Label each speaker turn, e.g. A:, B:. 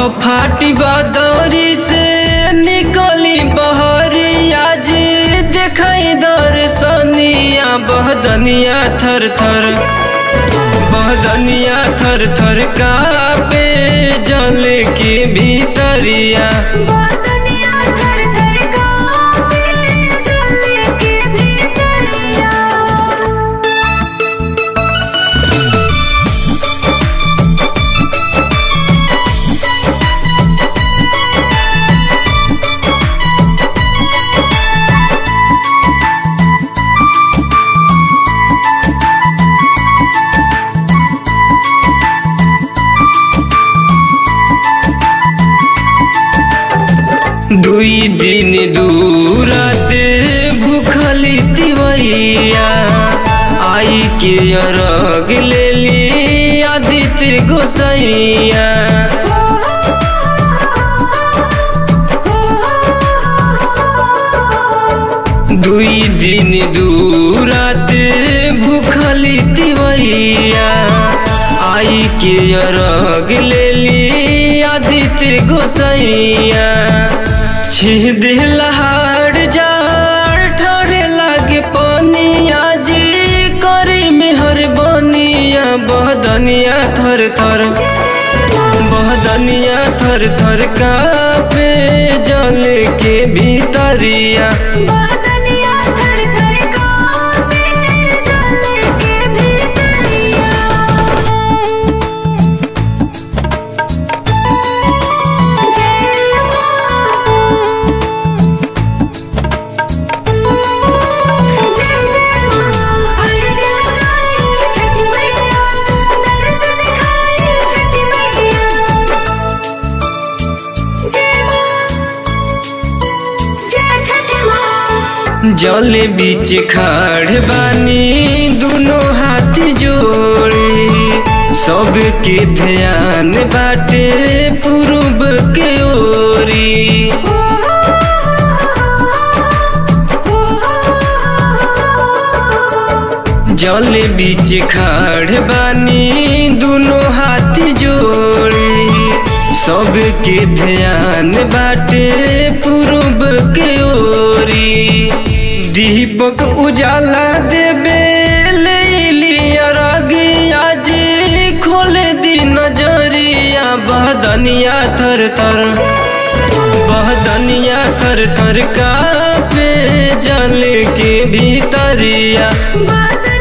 A: फाटी बदौरी से निकली बहरिया जी देखाई दर्शनिया बहदनिया थर थर बहदनिया थर थर कापे जल के भीतरिया
B: बदनिया थर थर कांपे जल के भीतरिया
A: दुई दिन दूराते भूखली तिवैया आई के अरग लेली आदित्य गोसैया दुई दिन दूराते भूखली तिवैया आई के अरग लेली आदित्य गोसैया छीह दिलहाड़ जाड़ ठोरे लागे पनिया जी करी मेहर बनिया बहदनिया थर थर बहदनिया थर थर कापे जल के भीतरिया
B: बदनिया थर थर कांपे जल के भीतरिया जय मां जय जय मां अर्ज लगाई छठी मैया दर्श दिखाई छठी मैया जय मां जय छठी मां
A: जल बीच खाड़ बानी दोनों हाथ जोड़ी सबके ध्यान बाटे पूर्व के ओरी जल बीच खाड़ बानी दोनों हाथ जोड़ी सबके ध्यान बाटे पूर्व के ओरी दीपक उजाला देबे लिया रगिया जी खोले दी नजरिया बहदनिया थर थर बहदनिया थर थर कापे जल के भीतरिया
B: बदनिया